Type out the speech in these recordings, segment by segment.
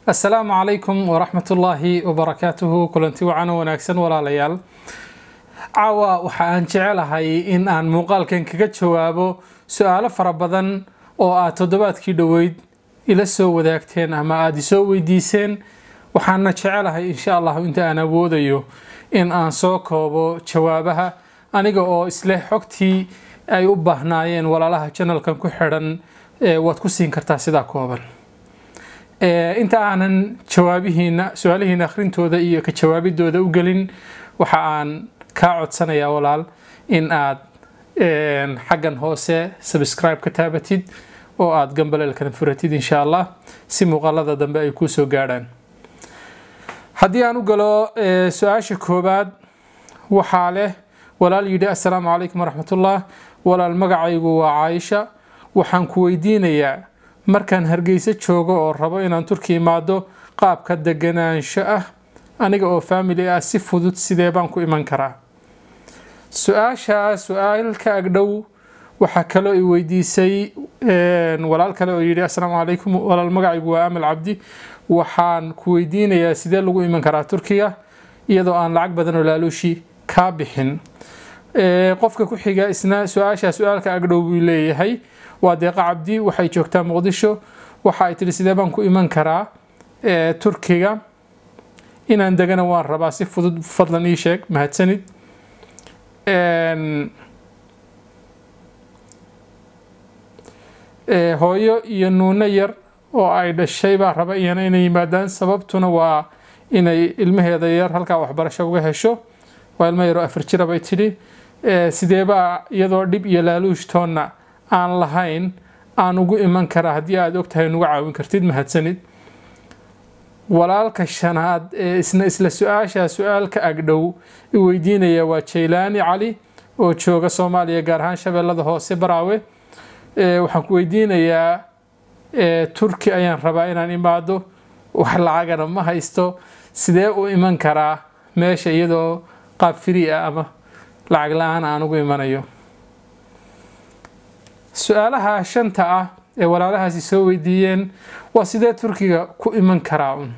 assalaamu calaykum waraxmatullaahi wabarakaatuhu kulanti wacan wanaagsan walaalayaal caawa waxa aan jecelahay in aan muuqaalkan kaga jawaabo su-aalo fara badan oo aad toddobaadkii dhoweyd ila soo wadaagteen ama aada isoo weydiiseen waxaana jecelahay insha allahu inta aan awoodayo in aan soo koobo jawaabaha aniga oo isleh xogtii ay u baahnaayeen walaalaha janalkan ku xidhan waad ku siin kartaa sidaa kooban inta aanan jawaabihiina su-aalihiina akhrintooda iyo ka jawaabidooda u gelin waxa aan kaa codsanayaa walaal in aad xaggan hoose subscribe ka taabatid oo aada gambaleelkana furatid insha allah si muuqaalada dambe ay kuusoo gaadhaan haddii aan u galo su-aasha koobaad waxaa leh walaal yidhi assalaamu calaykum waraxmatullah walaal magacaygu waa caaisha waxaan ku weydiinayaa markaan hargeysa joogo oo rabo inaan turki imaado qaabka deganaansho ah aniga oo faamili ah si fudud sidee baan ku iman karaa su-aashaa su-aal ka agdhow waxaa kaloo i weydiisay walaal kale oo yidhi assalaamu calaykum walaal magacaygu waa amal cabdi waxaan ku weydiinayaa sidee lagu iman karaa turkiga iyadoo aan lacag badan oo laaluushi kaa bixin qofka ku xiga isna su-aashaa su-aalka agdhow buu leeyahay waa deeqa cabdi waxay joogtaa muqdisho waxa ay tihi sidee baan ku iman karaa turkiga inaan degana waan rabaa si fudud fadlan ii sheeg mahadsanid hooyo iyo nuuno yar oo ay dhashay baa raba iyana inay yimaadaan sababtuna waa inay ilmaheeda yar halkaa waxbarasho uga hesho waa ilmo yaroo afar jira bay tidhi sideebaa iyadoo dhib iyo laaluushtoonna aan lahayn aan ugu iman karaa haddii aada ogtahay nuga caawin kartid mahadsanid walaalka shanaad ee isna isla su-aashaa su-aalka agdhow i weydiinaya waa jaylaani cali oo jooga soomaaliya gaar ahaan shabeellada hoose baraawe waxaan ku weydiinayaa turki ayaan rabaa inaan imaado wax lacagana ma haysto sidee u iman karaa meesha iyadoo qaab firi ah ama lacag la-aan aan ugu imanayo su-aalaha shanta ah ee walaalahaasi soo weydiiyeen waa sidee turkiga ku iman karaa un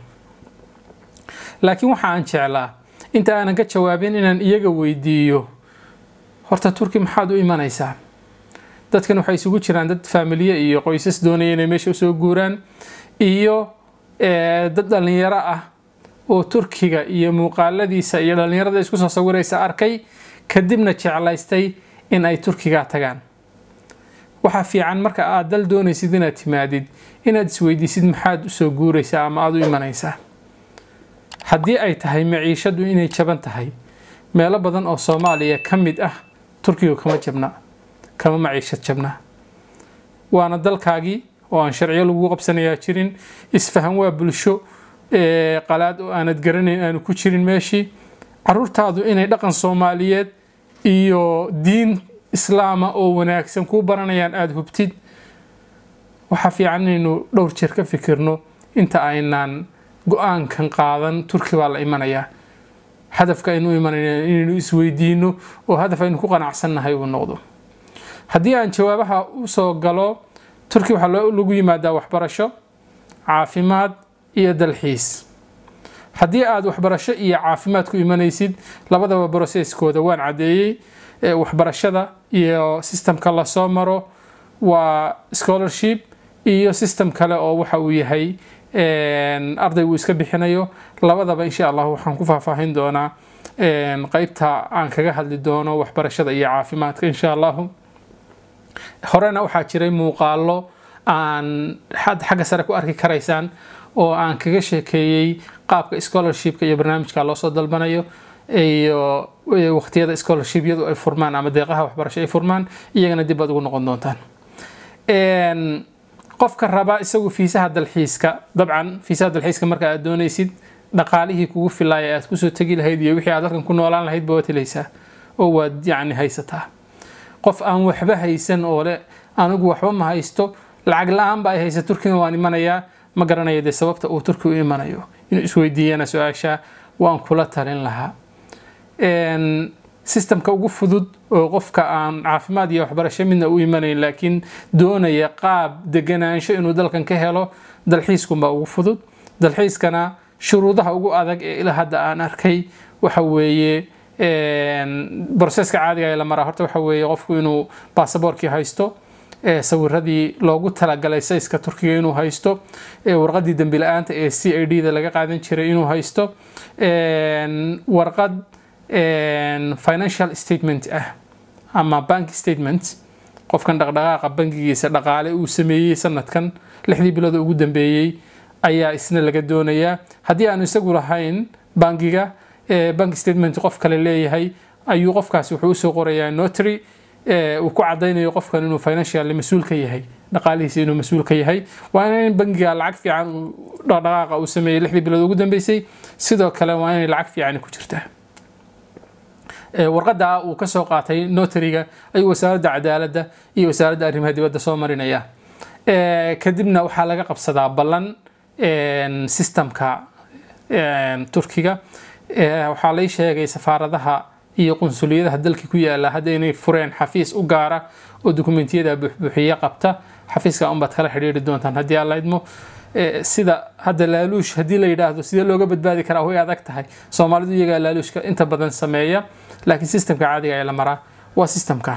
laakiin waxa aan jeclaa inta aanan ka jawaabin inaan iyaga weydiiyo horta turki maxaad u imanaysaa dadkan waxay isugu jiraan dad faamiliye iyo qoysas doonaya inay meesha usoo guuraan iyo dad dhallinyaro ah oo turkiga iyo muuqaaladiisa iyo dhallinyarada isku soo sawiraysa arkay kadibna jeclaystay in ay turkiga tagaan waxaa fiican marka aad dal doonaysid inaad timaadid inaad isweydiisid maxaad usoo guuraysaa ama aada u imanaysaa haddii ay tahay maciishadu inay jaban tahay meelo badan oo soomaaliya ka mid ah turkiga kama jabna kama maciishad jabna waana dalkaagii oo aan sharciyo lagu qabsanayaa jirin isfahan waa bulsho qalaad oo aanad garanayn aanu ku jirin meeshii caruurtaadu inay dhaqan soomaaliyeed iyo diin islaama oo wanaagsan kuu baranayaan aada hubtid waxaa fiican inaynu dhowr jeer ka fikirno inta aynaan go-aankan qaadan turki baa la imanayaa hadafka aynu imanayna inaynu isweydiino oo hadaf aynu ku qanacsannahay uu noqdo haddii aan jawaabaha usoo galo turki waxaa lagu yimaadaa waxbarasho caafimaad iyo dalxiis haddii aada waxbarasho iyo caafimaad ku imanaysid labadaba broseskooda waan caddeeyey waxbarashada iyo sistemka lasoo maro waa scholarship iyo system kale oo waxa uu yahay arday uu iska bixinayo labadaba insha allah waxaan ku faahfaahin doonaa qeybta aan kaga hadli doono waxbarashada iyo caafimaadka insha allahu horena waxaa jiray muuqaalo aan xagga sare ku arki karaysaan oo aan kaga sheekeeyey qaabka scholarshipka iyo barnaamijka loosoo dalbanayo iyo waqtiyada scholarshipyadu ay furmaan ama deeqaha waxbarasho ay furmaan iyagana dib baad ugu noqon doontaan qofka raba isagu fiisaha dalxiiska dabcan fiisaha dalxiiska marka aad doonaysid dhaqaalihii kugu filaaya aad kusoo tegi lahayd iyo wixii aad halkan ku noolaan lahayd ba waad helaysaa oo waad yacni haysataa qof aan waxba haysan oo le anigu waxba ma haysto lacag la-aan ba ay haysa turkiga waan imanayaa ma garanayo dee sababta uu turki u imanayo inuu isweydiiyana su-aasha waan kula talin lahaa sistemka ugu fudud oo qofka aan caafimaad iyo waxbarasho midna u imanayn laakiin doonaya qaab deganaansho inuu dalkan ka helo dalxiiskunbaa ugu fudud dalxiiskana shuruudaha ugu adag ee ilaa hadda aan arkay waxa weeye broseska caadiga ee la maraa horta waxa weeye qofku inuu baasaboorkii haysto sawiradii loogu talagalay sayska turkiga inuu haysto warqadii dembi la-aanta ee c i d da laga qaadan jiray inuu haysto warqad financial statement ah ama bank statement qofkan dhaqdhaqaaqa bankigiisa dhaqaale uu sameeyey sanadkan lixdii bilood ugu dambeeyey ayaa isna laga doonayaa haddii aanu isagu lahayn bankiga bank statement qof kale leeyahay ayuu qofkaasi wuxuu usoo qorayaa notary uu ku cadaynayo qofkan inuu financial mas-uul ka yahay dhaqaalihiisa inuu mas-uul ka yahay waa in bankiga lacag fiican dhaqdhaqaaqa uu sameeyey lixdii bilood ugu dambeysay sidoo kale waa inay lacag fiican ku jirtaa warqada uu kasoo qaatay notariga ayuu wasaaradda cadaaladda iyo wasaaradda arrimaha dibadda soo marinaya kadibna waxaa laga qabsadaa ballan sistamka turkiga waxaa lay sheegay safaaradaha iyo qunsuliyadaha dalka ku yaala hadda inay fureen xafiis u gaara oo dokumentiyada buuxbuuxiye qabta xafiiska unbaad kala xidhiiri doontaan haddii aan la idmo sida hadda laaluush haddii la yidhaahdo sidee looga badbaadi karaa way adag tahay soomaalidu iyagaa laaluushka inta badan sameeya laakiin sistamka caadiga ee la maraa waa sistamka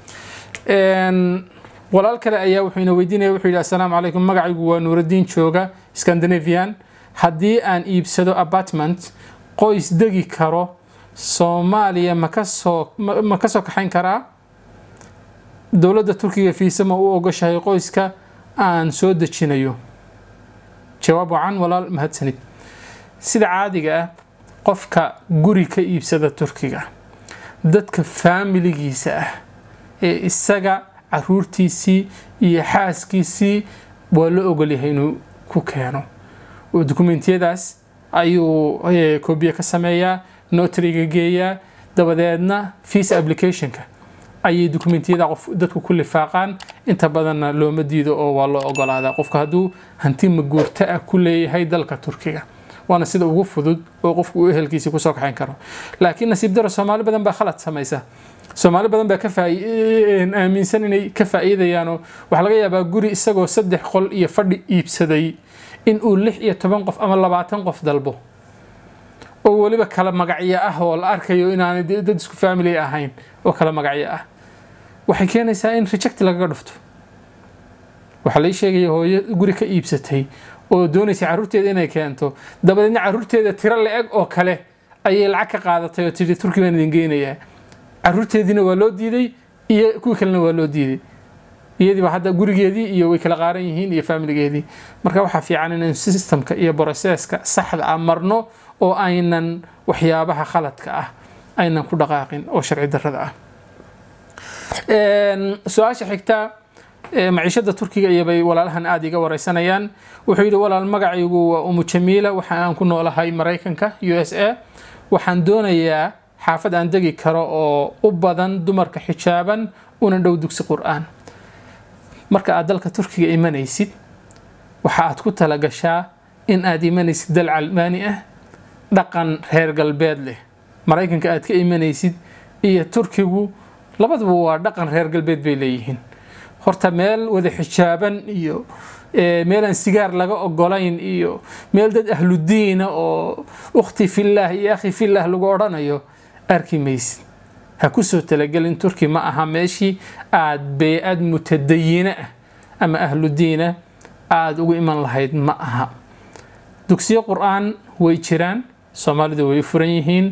walaal kale ayaa wuxuu ina weydiinaya wuxuu yidhi assalaamu calaykum magacaygu waa nuuraddiin jooga scandinavian haddii aan iibsado apartment qoys degi karo soomaaliya ma kasoo ma ka soo kaxayn karaa dowladda turkiga fiise ma u ogoshahay qoyska aan soo dejinayo jawaab wacan walaal mahadsanid sida caadiga ah qofka guri ka iibsada turkiga dadka faamiligiisa ah ee isaga caruurtiisii iyo xaaskiisii waa la ogolyahay inuu ku keeno oo dokumentiyadaas ayuu koobiye ka sameeyaa notariga geeyaa dabadeedna fees applicationka ayay dokumentiyada qof dadku ku lifaaqaan inta badanna looma diido oo waa loo ogolaadaa qofka hadduu hanti maguurto ah ku leeyahay dalka turkiga waana sida ugu fudud oo qofku uu ehelkiisii kusoo kaxayn karo laakiin nasiib daro soomaali badan baa khalad samaysa soomaali badan baa ka aaminsan inay ka faa'iidayaanoo waxaa laga yaabaa guri isagoo saddex qol iyo fadhi iibsaday in uu lix iyo toban qof ama labaatan qof dalbo oo weliba kala magacyo ah oo la arkayo inaanay dad isku family ahayn oo kala magacyo ah waxay keenaysaa in reject lagaga dhufto waxaa lai sheegaya hooyo guri ka iibsatay oo doonaysa carruurteeda inay keento dabadeedna carruurteeda tiro la-eg oo kale ayay lacag ka qaadatay oo tidhi turki baan idin geynayaa carruurteediina waa loo diiday iyo kuwii kalena waa loo diiday iyadiiba hadda gurigeedii iyo way kala qaaran yihiin iyo faamiligeedii marka waxaa fiican inaan systemka iyo broseska saxda ah marno oo aynan waxyaabaha khaladka ah aynan ku dhaqaaqin oo sharci darrada ah su-aasha xigta maciishada turkiga iyobay walaalahan aada iga wareysanayaan wuxuu yidhi walaal magacaygu waa umu jamiila waxa aan ku noolahay maraykanka u s a waxaan doonayaa xaafad aan degi karo oo u badan dumarka xijaaban una dhow dugsi qur-aan marka aad dalka turkiga imanaysid waxa aad ku talagashaa in aad imanaysid dal calmaani ah dhaqan reer galbeed leh maraykanka aad ka imanaysid iyo turkigu labaduba waa dhaqan reer galbeed bay leeyihiin horta meel wada xijaaban iyo meel aan sigaar laga ogolayn iyo meel dad ahludiina oo ukhti fillaah iyo akhi fillaah lagu odhanayo arki maysid ha kusoo talagelin turki ma aha meeshii aad bey-ad mutadayina ah ama ahludiina aada ugu iman lahayd ma aha dugsiyo qur-aan way jiraan soomaalidu way furan yihiin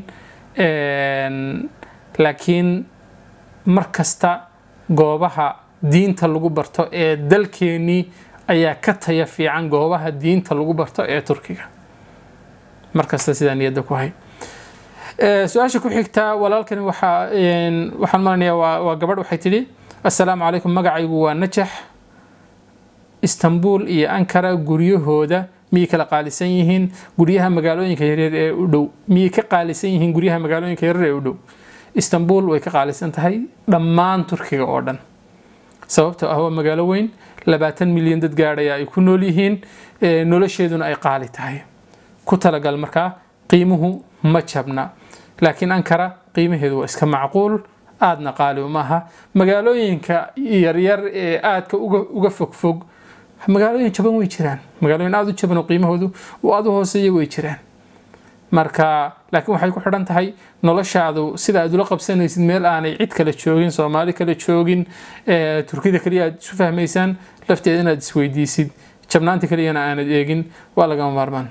laakiin mar kasta goobaha diinta lagu barto ee dalkeenii ayaa ka taya fiican goobaha diinta lagu barto ee turkiga markasta sidaa niyadda ku hay su-aasha ku xigta walaalkani waxaa waxaan malanayaa waa waa gabadh waxay tidhi assalaamu calaykum magacaygu waa najax istanbul iyo ankara guryahooda miyay kala qaalisan yihiin guryaha magaalooyinka yaryar ee u dhow miyay ka qaalisan yihiin guryaha magaalooyinka yaryar ee u dhow istanbul way ka qaalisan tahay dhammaan turkiga oo dhan sababtoo ah waa magaalo weyn labaatan milyan dad gaadhaya ay ku nool yihiin nolosheeduna ay qaali tahay ku talagal markaa qiimuhu ma jabna laakiin ankara qiimaheedu waa iska macquul aadna qaali uma aha magaalooyinka yaryar ee aadka uga fogfog magaalooyin jaban way jiraan magaalooyin aada u jaban oo qiimahoodu uu aada u hooseeya way jiraan marka laakiin waxay ku xidhan tahay noloshaadu sida aad ula qabsanaysid meel aanay cid kale joogin soomaali kale joogin turkida kaliya aad isu fahmaysaan lafteeda inaad isweydiisid jabnaanta kaliyana aanad eegin waa lagama maarmaan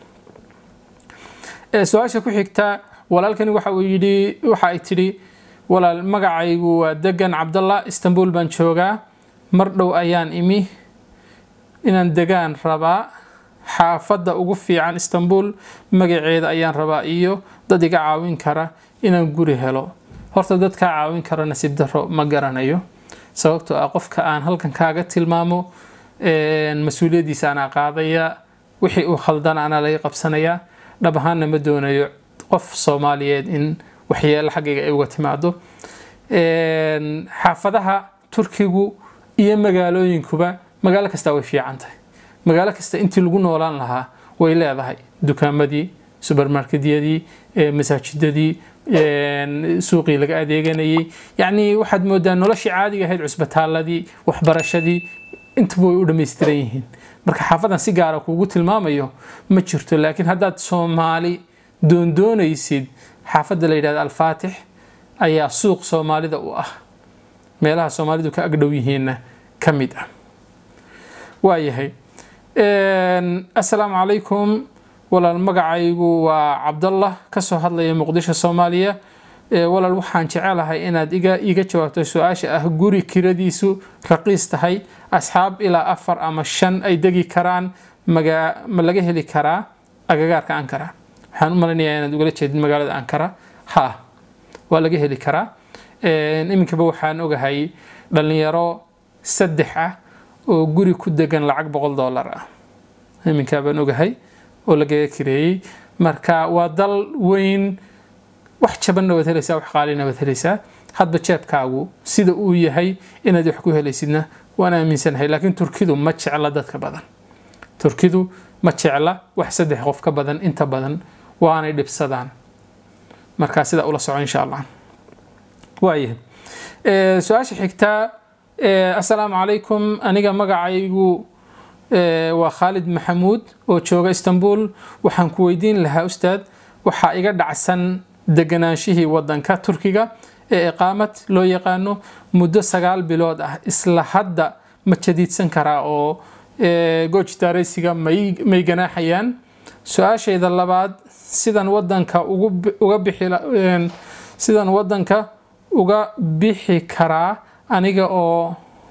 su-aasha ku xigta walaalkani waxa uu yidhi waxa ay tidhi walaal magacaygu waa degan cabdallah istanbul baan joogaa mar dhow ayaan imi inaan degaan rabaa xaafadda ugu fiican istanbul magaceeda ayaan rabaa iyo dad iga caawin kara inaan guri helo horta dad kaa caawin kara nasiib daro ma garanayo sababtoo ah qofka aan halkan kaaga tilmaamo mas-uuliyaddiisa anaa qaadaya wixii uu khaldan anaa laga qabsanayaa dhab ahaanna ma doonayo qof soomaaliyeed in waxyeelo xaggayga ay uga timaado xaafadaha turkigu iyo magaalooyinkuba magaalo kasta way fiican tahay magaalo kasta intii lagu noolaan lahaa way leedahay dukaamadii subermarketyadii masaajidadii suuqii laga adeeganayay yacnii waxaad moodaa noloshii caadiga ahayd cusbitaaladii waxbarashadii intaba way u dhammaystiran yihiin marka xaafadan si gaara kuugu tilmaamayo ma jirto laakiin haddaad soomaali doondoonaysid xaafadda la yidhahda alfaatix ayaa suuq soomaalida u ah meelaha soomaalidu ka agdhow yihiinna ka mid ah waayahay assalaamu calaykum walaal magacaygu waa cabdallah kasoo hadlaya muqdisho soomaaliya walaal waxaan jecelahay inaad iga iga jawaabto su-aasha ah guri kiradiisu raqiis tahay asxaab ilaa afar ama shan ay degi karaan maga ma laga heli karaa agagaarka ankara waxaan u malaynayaa inaad ugala jeedid magaalada ankara ha waa laga heli karaa iminkaba waxaan ogahay dhalinyaro saddex ah oo guri ku degan lacag boqol dollar ah iminkaa baan ogahay oo lagaga kireeyey marka waa dal weyn wax jabanna waad helaysaa wax qaalina waad helaysaa hadba jeebkaagu sida uu yahay inaad wax ku helaysidna waan aaminsanahay laakiin turkidu ma jecla dadka badan turkidu ma jecla wax saddex qof ka badan inta badan waanay dhibsadaan markaa sidaa ula soco insha allah waayahay su-aasha xigtaa assalaamu calaykum aniga magacaygu waa khaalid maxamuud oo jooga istanbul waxaan ku weydiin lahaa ustaad waxaa iga dhacsan deganaanshihii wadanka turkiga ee iqaamad loo yaqaano muddo sagaal bilood ah isla hadda ma jadiidsan karaa oo goojitaaraysiga may ganaaxayaan su-aashayda labaad sidan wadanka uga bixi sidan wadanka uga bixi karaa aniga oo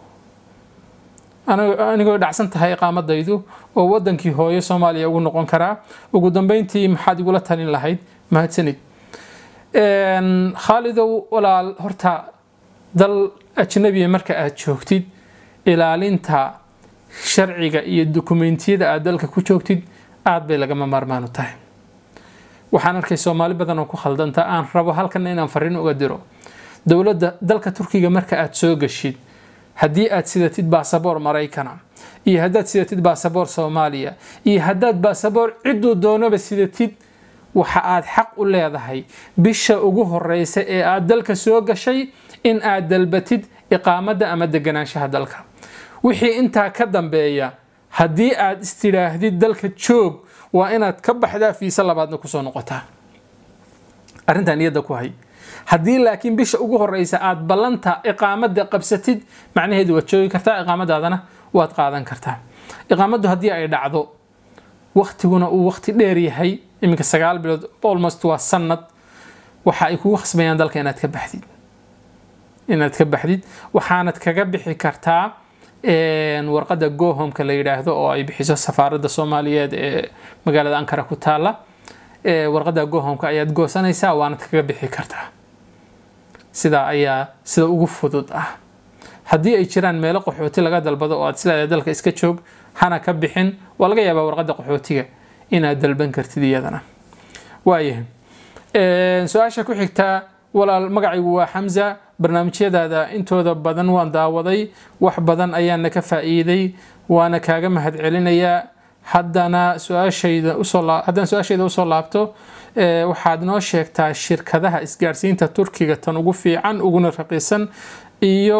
anigoo dhacsan tahay iqaamadaydu oo wadankii hooyo soomaaliya ugu noqon karaa ugu dambeyntii maxaad igula talin lahayd mahadsanid khaalidow walaal horta dal ajnabiya marka aad joogtid ilaalinta sharciga iyo dukumentiyada aad dalka ku joogtid aad bay lagama maarmaan u tahay waxaan arkay soomaali badan oo ku khaldanta aan rabo halkana inaan fariin uga diro dowladda dalka turkiga marka aad soo gashid haddii aad sidatid baasaboor maraykana iyo haddaad sidatid baasaboor soomaaliya iyo haddaad baasaboor cidduu doonaba sidatid waxa aad xaq u leedahay bisha ugu horeysa ee aad dalka soo gashay in aad dalbatid iqaamadda ama deganaanshaha dalka wixii intaa ka dambeeya haddii aad istidhaahdid dalka joog waa inaad ka baxdaa fiise labaadna kusoo noqotaa arrintaa niyadda ku hay haddii laakiin bisha ugu horeysa aad ballanta iqaamadda qabsatid macnaheedu waad joogi kartaa iqaamadaadana waad qaadan kartaa iqaamaddu haddii ay dhacdo waktiguna uu wakti dheer yahay iminka sagaal bilood almost waa sanad waxa ay kugu khasbayaan dalka inaad ka baxdid inaad ka baxdid waxaanad kaga bixi kartaa warqadda gohomka la yidhaahdo oo ay bixiso safaaradda soomaaliyeed ee magaalada ankara ku taala warqadda gohomka ayaad goosanaysaa waanad kaga bixi kartaa sidaa ayaa sida ugu fudud ah haddii ay jiraan meelo qaxooti laga dalbado oo aad isleedahay dalka iska joog hana ka bixin waa laga yaabaa warqadda qaxootiga inaad dalban kartid iyadana waayahay su-aasha ku xigtaa walaal magacaygu waa xamza barnaamijyadaada intooda badan waan daawaday wax badan ayaana ka faa'iiday waana kaaga mahadcelinayaa haddana su-aashayda usoo haddana su-aashayda usoo laabto waxaad noo sheegtaa shirkadaha isgaarsiinta turkiga tan ugu fiican uguna raqiisan iyo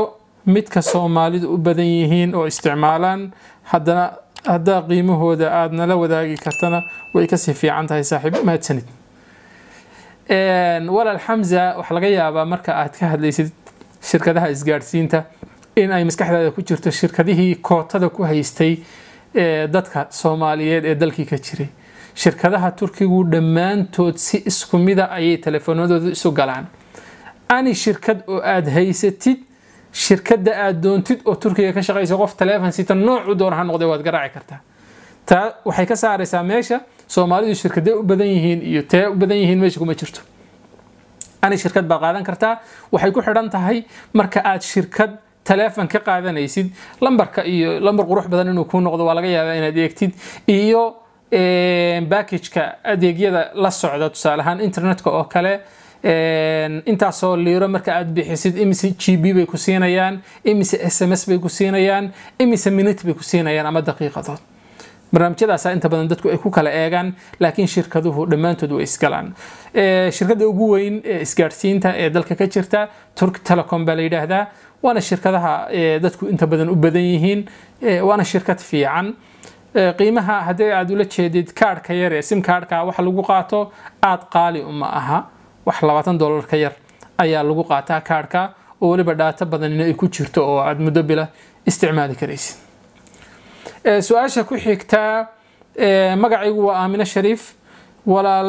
midka soomaalidu u badan yihiin oo isticmaalaan haddana haddaa qiimahooda aada nala wadaagi kartana way kasii fiican tahay saaxiib mahadsanid walaal xamza waxaa laga yaabaa marka aad ka hadlaysid shirkadaha isgaadhsiinta in ay maskaxdaada ku jirto shirkadihii kootada ku haystay dadka soomaaliyeed ee dalkii ka jiray shirkadaha turkigu dhammaantood si isku mida ayay telefoonadooda isu galaan ani shirkad oo aada haysatid shirkadda aada doontid oo turkiga ka shaqaysa qof taleefon sita noocu doona ha noqday waad garaaci kartaa taa waxay ka saaraysaa meesha soomaalidu shirkadee u badan yihiin iyo tee u badan yihiin meesha kuma jirto ani shirkad baad qaadan kartaa waxay ku xidhan tahay marka aad shirkad taleefon ka qaadanaysid lambarka iyo lambar qurux badan inuu kuu noqdo waa laga yaabaa inaad eegtid iyo backageka adeegyada la socda tusaale ahaan internetka oo kale intaasoo liiro marka aad bixisid imise g b bay ku siinayaan imise s m s bay ku siinayaan imise minute bay ku siinayaan ama daqiiqadood barnaamijyadaasa inta badan dadku ay ku kala eegaan laakiin shirkaduhu dhammaantood way isgalaan shirkadda ugu weyn ee isgaadhsiinta ee dalka ka jirta turk telecom baa la yidhaahdaa waana shirkadaha dadku inta badan u badan yihiin waana shirkad fiican qiimaha haddii aad ula jeedid kaadhka yar ee sim kaadhka waxa lagu qaato aada qaali uma aha wax labaatan dollar ka yar ayaa lagu qaataa kaadhka oo weliba dhaato badanina ay ku jirto oo aada muddo bila isticmaali karaysid su-aasha ku xigtaa magacaygu waa aamine shariif walaal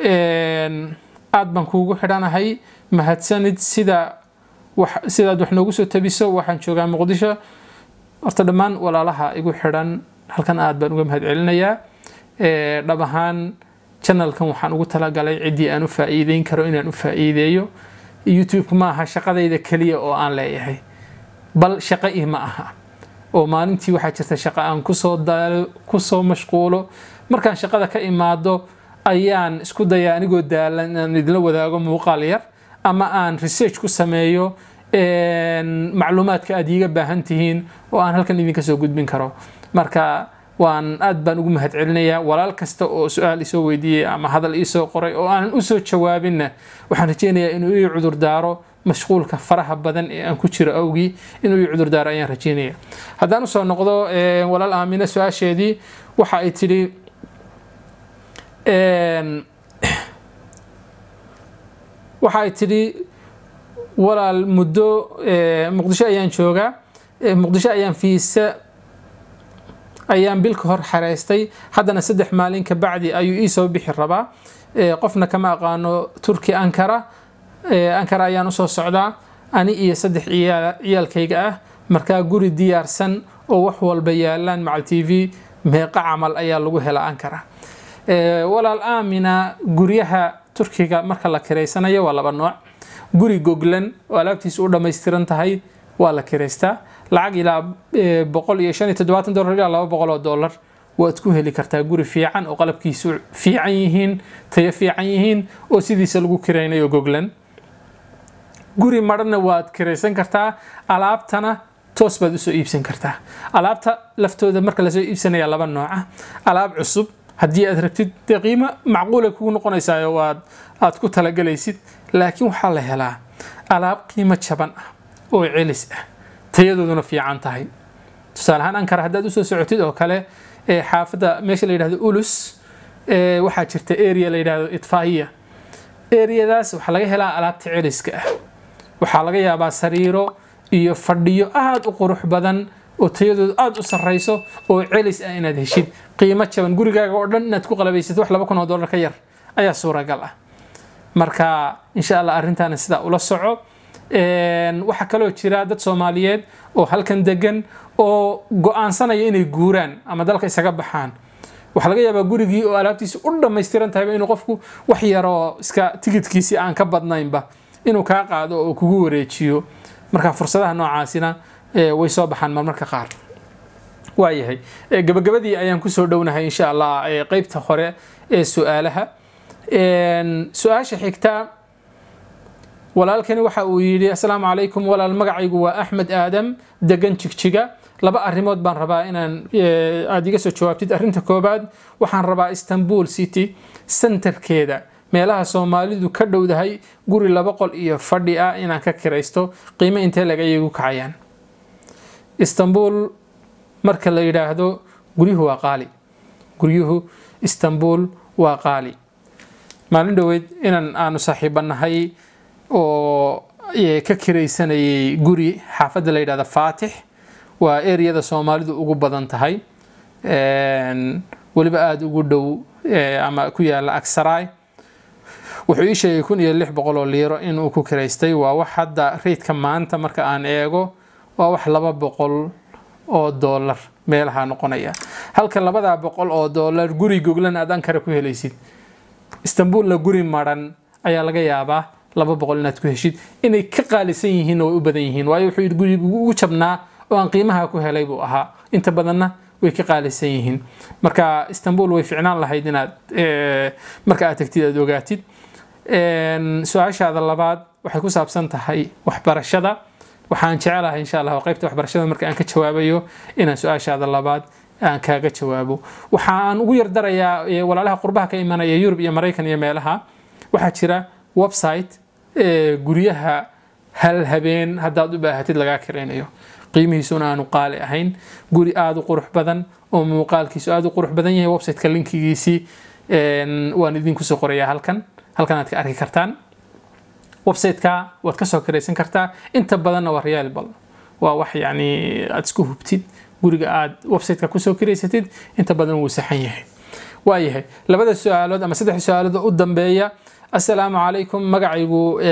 aada baan kuugu xidhanahay mahadsanid sida sidaad wax noogu soo tabiso waxaan joogaa muqdisho horta dhammaan walaalaha igu xidhan halkan aada baan uga mahad celinayaa dhab ahaan janalkan waxaan ugu talagalay ciddii aan u faa'iideyn karo inaan u faa'iideeyo youtube ma aha shaqadayda keliya oo aan leeyahay bal shaqo ii ma aha oo maalintii waxaa jirta shaqo aan kusoo daalo kusoo mashquulo markaan shaqada ka imaado ayaan isku dayaa anigoo daalan inaan idinla wadaago muuqaal yar ama aan research ku sameeyo macluumaadka aad iiga baahan tihiin oo aan halkan idinka soo gudbin karo marka waan aad baan ugu mahad celinayaa walaal kasta oo su-aal isoo weydiiyey ama hadal iisoo qoray oo aanan usoo jawaabinna waxaan rajeynayaa inuu ii cudur daaro mashquulka faraha badan ee aan ku jiro awgii inuu ii cudur daaro ayaan rajeynaya haddaan usoo noqdo walaal aamine su-aasheedii waxa ay tidhi waxa ay tidhi walaal muddo muqdisho ayaan joogaa muqdisho ayaan fiisa ayaan bil ka hor xareystay haddana saddex maalin ka bacdi ayuu ii soo bixi rabaa qofna kama aqaano turki ankara ankara ayaan usoo socdaa ani iyo saddex ciyaalkayga ah markaa guri diyaarsan oo wax walba yaalaan macal t v meeqa camal ayaa lagu helaa ankara walaal aamina guryaha turkiga marka la kiraysanayo waa laba nooc guri goglan oo alaabtiisu u dhammaystiran tahay waa la kiraystaa lacag ilaa boqol iyo shan iyo toddobaatan dollar ilaa laba boqol oo dollar waad ku heli kartaa guri fiican oo qalabkiisu fiican yihiin tayo fiican yihiin oo sidiisa lagu kiraynayo goglan guri marana waad kiraysan kartaa alaabtana toos baad usoo iibsan kartaa alaabta laftooda marka lasoo iibsanaya laba nooca alaab cusub haddii aad rabtid dee qiimo macquula kugu noqonaysaayo waad aad ku talagalaysid laakiin waxaa la helaa alaab qiimo jaban ah oo celis ah tayadooduna fiican tahay tusaale ahaan ankara haddaad usoo socotid oo kale xaafadda meesha la yidhahdo ulus waxaa jirta area la yidhahdo itfaiya areadaas waxaa laga helaa alaabta celiska ah waxaa laga yaabaa sariiro iyo fadhiyo aada u qurux badan oo tayadoodu aada u sarrayso oo celis ah inaad heshid qiimo jaban gurigaaga oo dhan inaad ku qalabaysid wax laba kun oo dollar ka yar ayaa suuragal ah marka insha allah arrintaana sidaa ula soco waxaa kaloo jira dad soomaaliyeed oo halkan degan oo go-aansanaya inay guuraan ama dalka isaga baxaan waxaa laga yaabaa gurigii oo alaabtiisi u dhammaystiran tahayba inuu qofku wax yaroo iska tigidkiisii aan ka badnaynba inuu kaa qaado oo kugu wareejiyo marka fursadaha noocaasina way soo baxaan marmarka qaar waayahay gabagabadii ayaan kusoo dhownahay insha allah qeybta hore ee su-aalaha su-aasha xigta walaalkani waxa uu yidhi assalaamu calaykum walaal magacaygu waa axmed aadam degan jigjiga laba arrimood baan rabaa inaan aada iga soo jawaabtid arrinta koobaad waxaan rabaa istanbul city centerkeeda meelaha soomaalidu ka dhowdahay guri laba qol iyo fadhi ah inaan ka kiraysto qiimo intee laga iyagu kacayaan istanbul marka la yidhaahdo guryuhu waa qaali guryuhu istanbul waa qaali maalin dhoweyd inan aanu saaxiibanahay oo ka kiraysanayay guri xaafadda la yidhahda faatix waa ereyada soomaalidu ugu badan tahay weliba aada ugu dhow ama ku yaala agsaraay wuxuu ii sheegay kun iyo lix boqol oo liiro inuu ku kiraystay waa wax hadda reydka maanta marka aan eego waa wax laba boqol oo doolar meelaha noqonaya halka labadaa boqol oo doolar guri goglan aad ankara ku helaysid istanbulna guri maran ayaa laga yaabaa laba boqol inaad ku heshid inay ka qaalisan yihiinna way u badan yihiin waayo wuxuu yidhi gurigu ugu jabnaa oo aan qiimaha ku helay buu ahaa inta badanna way ka qaalisan yihiin marka istanbul way ficnaan lahayd inaad marka aad tagtid aad ogaatid su-aashaada labaad waxay ku saabsan tahay waxbarashada waxaan jecelahay insha allah qaybta waxbarashada marka aan ka jawaabayo inaan su-aashaada labaad aan kaaga jawaabo waxaan ugu yardarayaa walaalaha qurbaha ka imanaya yurub iyo maraykan iyo meelaha waxaa jira website guryaha hal habeen haddaad u baahatid lagaa kiraynayo qiimihiisuna aanu qaali ahayn guri aada u qurux badan oo muuqaalkiisu aada u qurux badan yahay websiteka linkigiisii waan idinkusoo qorayaa halkan halkan aad ka arki kartaan websiteka waad kasoo kiraysan kartaa inta badanna waa reliable waa wax yani aad isku hubtid guriga aad websiteka kusoo kiraysatid inta badan wuu saxan yahay waayahay labada su-aalood ama saddex su-aalood u dambeeya assalaamu calaykum magacaygu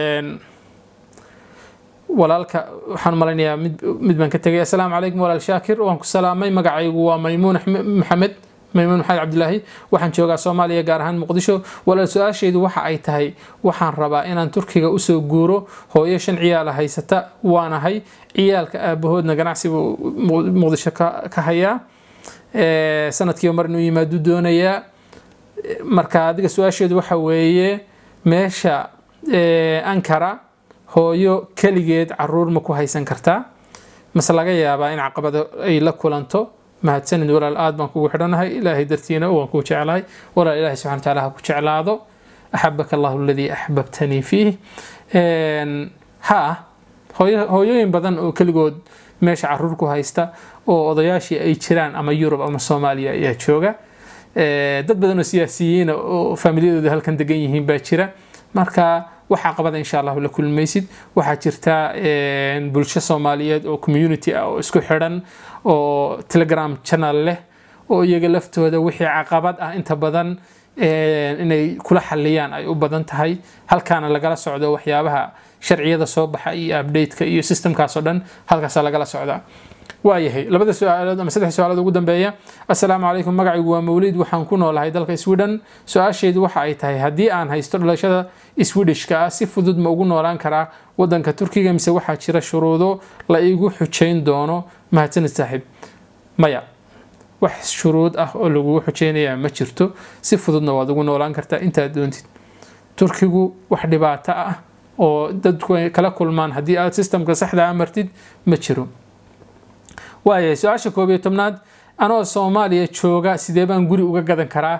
walaalka waxaan malaynayaa mid baan ka tegay assalaamu calaykum walaal shaakir waan ku salaamay magacaygu waa maymuun maxamed maymuun maxamed cabdilaahi waxaan joogaa soomaaliya gaar ahaan muqdisho walaal su-aashaydu waxa ay tahay waxaan rabaa inaan turkiga usoo guuro hooyo shan ciyaala haysata waanahay ciyaalka aabahoodna ganacsigu muqdisho ka hayaa sanadkiiba mar inuu yimaadu doonayaa marka adiga su-aasheedu waxa weeye meesha ankara hooyo keligeed caruur ma ku haysan kartaa mase laga yaabaa in caqabado ay la kulanto mahadsanid walaal aad baan kugu xidhanahay ilaahay dartiina waan kuu jeclahay walaal ilahay subxana wataala ha ku jeclaado axabaka allahu aladii axbabtanii fiih ha hooyooyin badan oo keligood meesha caruur ku haysta oo odayaashii ay jiraan ama yurub ama soomaaliya ayaa jooga dad badan oo siyaasiyiina oo faamiliyadooda halkan degan yihiin baa jira marka waxaa qabada insha allahu la kulmaysid waxaa jirta bulsho soomaaliyeed oo community ah oo isku xidhan oo telegram channel leh oo iyaga laftooda wixii caqabad ah inta badan inay kula xaliyaan ay u badan tahay halkaana lagala socdo waxyaabaha sharciyada soo baxa iyo updateka iyo systemkaas oo dhan halkaasaa lagala socdaa waayahay labada su-aalood ama saddex su-aalood ugu dambeeya assalaamu calaykum magacaygu waa mawliid waxaan ku noolahay dalka sweden su-aashaydu waxa ay tahay haddii aan haysto dhalashada swedishka ah si fudud ma ugu noolaan karaa wadanka turkiga mise waxaa jira shuruudo la igu xujayn doono mahadsanid saaxiib maya wax shuruud ah oo lagugu xujaynayaa ma jirto si fududna waad ugu noolaan kartaa intaad doontid turkigu wax dhibaato ah oo dadku ay kala kulmaan haddii aad sistamka saxda a martid ma jiro waayahay su-aasha koob iyo tobnaad anoo soomaaliya jooga sidee baan guri uga gadan karaa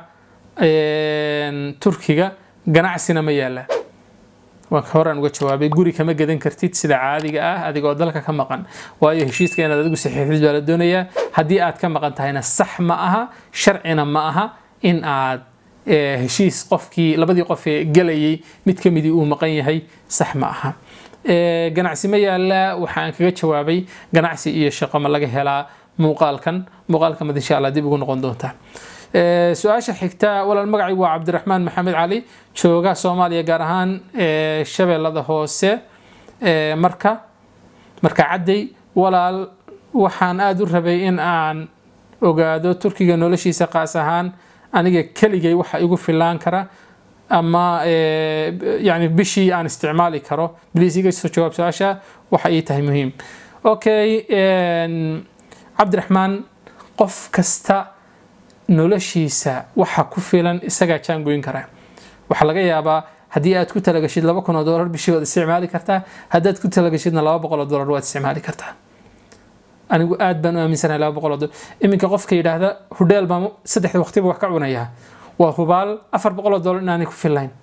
turkiga ganacsina ma yaala waan horaan uga jawaabay guri kama gadan kartid sida caadiga ah adigoo dalka ka maqan waayo heshiiska inaad adigu saxiixdid baa la doonayaa haddii aad ka maqan tahayna sax ma aha sharcina ma aha in aad heshiis qofkii labadii qof ee gelayay mid ka midii uu maqan yahay sax ma aha ganacsi ma yaala waxaan kaga jawaabay ganacsi iyo shaqo ma laga helaa muuqaalkan muuqaalka mad insha allah dib ugu noqon doontaa su-aasha xigta walaal magacaygu waa cabdiraxmaan maxamed cali jooga soomaaliya gaar ahaan shabeellada hoose marka marka cadday walaal waxaan aada u rabay in aan ogaado turkiga noloshiisa qaas ahaan aniga keligay waxa igu filaan kara ama yani bishii aan isticmaali karo bliis iga soo jawaab su-aasha waxa ii tahay muhiim okay cabdiraxmaan qof kasta noloshiisa waxa ku filan isagaa jaangoyn karaa waxaa laga yaabaa haddii aad ku talagashid laba kun oo dolar bishii waad isticmaali kartaa haddaad ku talagashidna laba boqol oo dolar waad isticmaali kartaa anigu aad baan u aaminsanahay laba boqol oo dolar iminka qofka yidhaahda hudheel baan saddexda waqtiba wax ka cunayaa waa hubaal afar boqol oo dolar inaanay ku filayn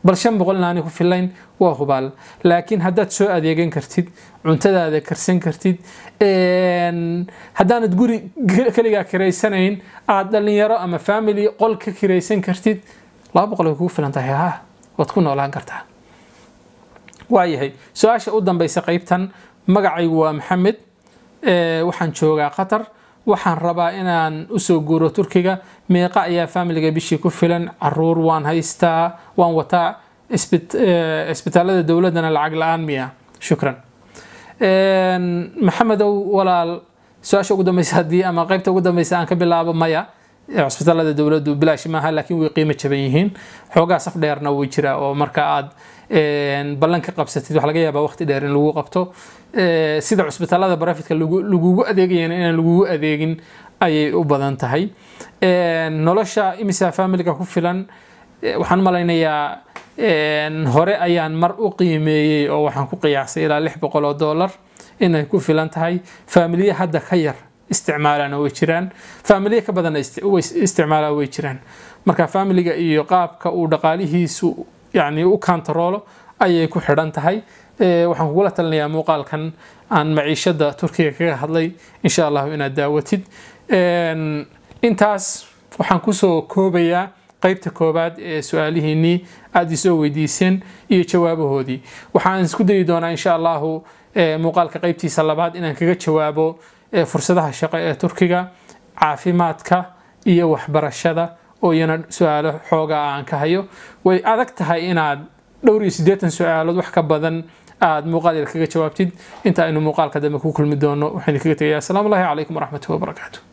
bal shan boqol inaanay ku filayn waa hubaal laakiin haddaad soo adeegan kartid cuntadaada karsan kartid haddaanad guri keligaa kiraysanayn aad dhalinyaro ama family qol ka kiraysan kartid laba boqol way kugu filan tahay ha waad ku noolaan kartaa waayahay su-aasha u dambeysa qeybtan magacaygu waa maxamed waxaan joogaa qatar waxaan rabaa inaan usoo guuro turkiga meeqa ayaa familiga bishii ku filan caruur waan haystaa waan wataa isbitaalada dowladana lacag la-aan miya shukran maxamedow walaal su-aasha ugu dambeysa haddii ama qeybta ugu dambeysa aan ka bilaabo maya cisbitaalada dowladdu bilaash maaha laakiin way qiimo jaban yihiin xoogaa saf dheerna way jiraa oo marka aad ballan ka qabsatid wax laga yaabaa waqti dheer in lagu qabto sida cusbitaalada barafidka lagugu adeegayana inaan lagugu adeegin ayay u badan tahay nolosha imisa familiga ku filan waxaan malaynayaa hore ayaan mar u qiimeeyey oo waxaan ku qiyaasay ilaa lix boqol oo dollar inay ku filan tahay faamiliya hadda ka yar isticmaalana way jiraan faamiliya ka badanna isticmaalaa way jiraan marka faamiliga iyo qaabka uu dhaqaalihiisu yani u kantaroolo ayay ku xidhan tahay waxaan kugula talinayaa muuqaalkan aan maciishada turkiga kaga hadlay insha allahu inaad daawatid intaas waxaan kusoo koobayaa qeybta koobaad ee su-aalihiinii aada isoo weydiiseen iyo jawaabahoodii waxaan isku dayi doonaa insha allahu muuqaalka qeybtiisa labaad inaan kaga jawaabo fursadaha shaqo ee turkiga caafimaadka iyo waxbarashada oo iyana su-aalo xoogaa aan ka hayo way adag tahay inaad dhowr iyo siddeetan su-aalood wax ka badan aada muuqaal yar kaga jawaabtid inta aynu muuqaalka dambe ku kulmi doono waxaynu kaga tegayaa asalaamu allahi calaykum waraxmatuhi wabarakaatu